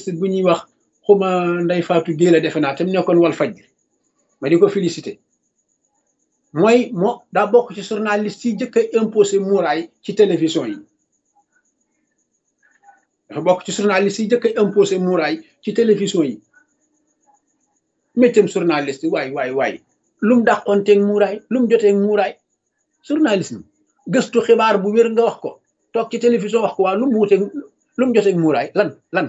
journaliste bu ñuy wax xuma nday Fatou Guèye la defe naa te mu nekkoon wal fajri ma di ko félicité mooy moo daa bokk ci journaliste yi jëkk a imposé muuraay ci télévision yi dafa bokk ci journaliste yi jëkk a imposé muuraay ci télévision yi méccam journaliste waay waay waay lu mu dàqoonteeg muuraay lu mu joteeg muuraay journalisme gëstu xibaar bu wér nga wax ko toog ci télévision wax ko waa lu mu wuteeg lu mu joteeg muuraay lan lan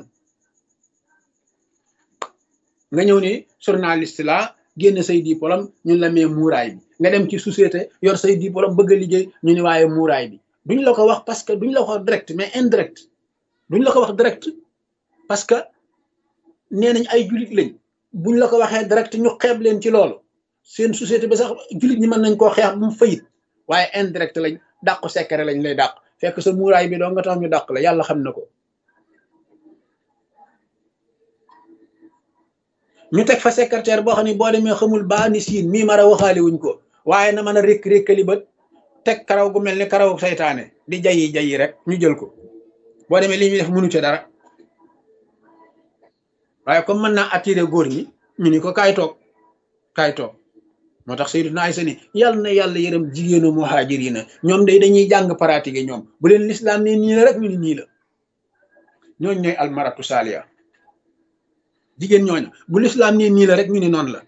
nga ñëw ni journaliste la génn say diplôme ñun la mee muuraay bi nga dem ci société yor say diplôme bëgg a liggéey ñu ni waaye muuraay bi duñ la ko wax parce que duñ la ko wax direct mais indirect duñ la ko wax direct parce que nee nañ ay julit lañ buñ la ko waxee direct ñu xeeb leen ci loolu seen société bi sax julit ñi mën nañ koo xeex bu mu fayit waaye indirect lañ dàqu secret lañ lay dàq fekk sa muuraay bi doo nga tax ñu dàq la yàlla xam na ko ñu teg fa secrétaire boo xam ne boo demee xamul baa ni siin mii mara waxaale wuñ ko waaye na mën a rékk rékkali bët teg karaw gu mel ni karaw saytaane di jayi jayi rek ñu jël ko boo demee li ñuy def mënu ci dara waaye comme mën naa attiré góor ñi ñu ni ko kaay toog kaay toog moo tax Sayyiduna Aysa ni yàlla na yàlla yërëm jigéenu muhaajir yi na ñoom day dañuy jàng pratiquer ñoom bu leen lislaam ne nii la rek ñu ni nii la ñooñ ñooy almaratu saaliya jigéen ñooñu bu lislaam ne nii la rek ñu ni noonu la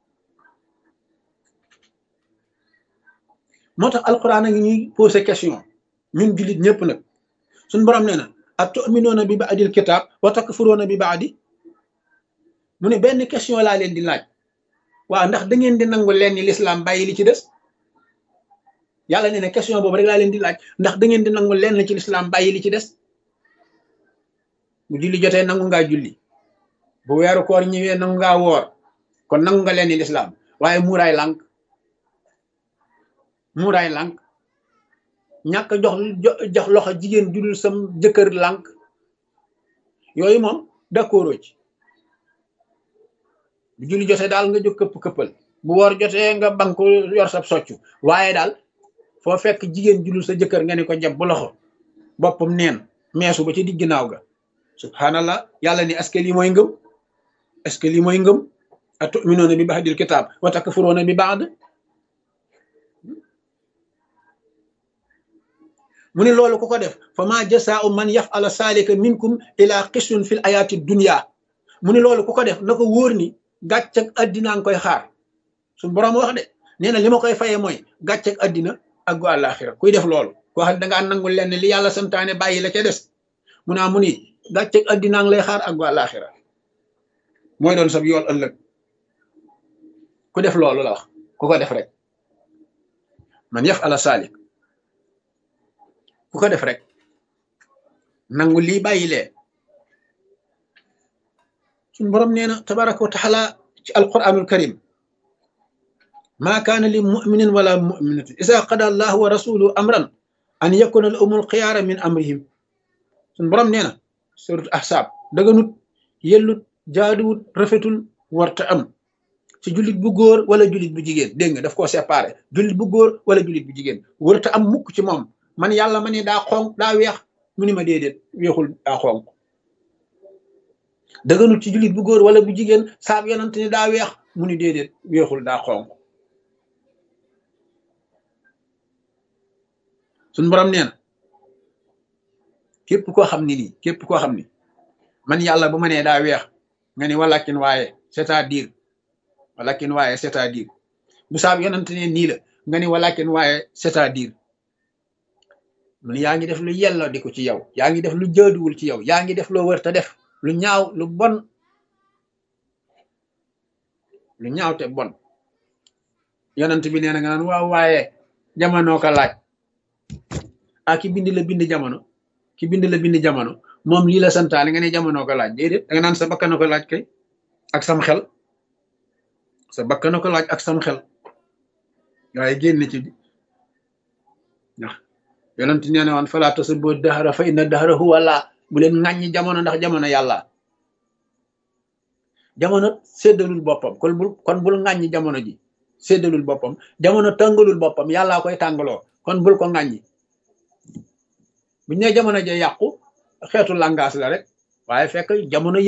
moo tax alquran a ngi ñuy posé question ñun jullit ñëpp nag suñ borom nee na ak tu'minuuna bi ba'dil kitaab wa takfuruuna bi ba'di mu ne benn question laa leen di laaj waaw ndax da ngeen di nangu leen ni lislaam bàyyi li ci des yàlla nee na question boobu rek laa leen di laaj ndax da ngeen di nangu leen ci lislaam bàyyi li ci des bu julli jotee nangu ngaa julli bu weeru koor ñëwee nangu ngaa woor kon nangu nga leen ni lislaam waaye muuraay lànk muuraay lànk ñàkk jox jox loxo jigéen judul sam jëkkër lànk yooyu moom d'accord ci bu julli jotee daal nga jóg këpp këppal bu woor jotee nga banku yor sab soccu waaye daal foo fekk jigéen judul sa jëkkër nga ne ko jàpp bu loxo boppam neen meesu ba ci digg ginnaaw ga subhanallah yàlla ni est-ce que lii mooy ngëm est-ce que lii mooy ngëm atuminuuna bi ba'dil kitaab wa takfuruuna bi ba'd mu ne loolu ku ko def fa ma jasaau man yafala saalika minkum ila xisun fil ayaati dunya mu ne loolu ku ko def na ko wóor ni gàcceg addinaa nga koy xaar suñu borom wax de nee na li ma koy fayee mooy gàcceg addina ak gu àllaaxira kuy def loolu koo xam ne dangaa nangul leen li yàlla santaane bàyyi la ca des mu naa mu ni gàcceg addinaa ngi lay xaar ak gu àllaaxira mooy doon sab yool ëllëg ku def loolu la wax ku ko def rek man yaf ala saalik ku ko def rek nangu lii bàyyi lee suñu borom nee na tabaraka wa taala ci alquranul karim maa kaana li muminin wala muminatin isa qada allahu wa rasuluhu amran an yakuna lahumul xiyaara min amrihim suñu borom nee na surat ahsaab daganut yellut jaaduwut rafetul warta am ci jullit bu góor wala jullit bu jigéen dégg nga daf koo séparé jullit bu góor wala jullit bu jigéen warta am mukk ci moom man yàlla ma ne daa xonq daa weex mu ni ma déedéet weexul daa xonq dëgganut ci jullit bu góor wala bu jigéen saab yonante ni daa weex mu ni déedéet weexul daa xonq suñ borom nee na képp koo xam ni nii képp koo xam ni man yàlla bu ma nee daa weex nga ni walakin waaye c'est-à-dire walakin waaye c'est-à-dire bu saab yonante ne nii la nga ni walakin waaye c'est-à-dire mun yaa ngi def lu yelloo di ko ci yow yaa ngi def lu jaaduwul ci yow yaa ngi def loo wër te def lu ñaaw lu bon lu ñaaw te bon yonent bi nee na nga naan waaw waaye jamono ko laaj ah ki bind la bind jamono ki bind la bind jamono moom lii la santaane nga ne jamono ko laaj déedéet da nga naan sa bakkan ko laaj kay ak sam xel sa bakkan ko laaj ak sam xel waaye génn ci ndax yonent nee na woon falaa tasubbu dahra fa inna dahra huwa laa bu leen ŋàññi jamono ndax jamono yàlla jamono séddalul boppam kon bul kon bul ŋàññi jamono ji séddalul boppam jamono tàngalul boppam yàllaa koy tàngaloo kon bul ko ŋàññi buñ ne jamono ja yàqu xeetu langage la rek waaye fekk jamono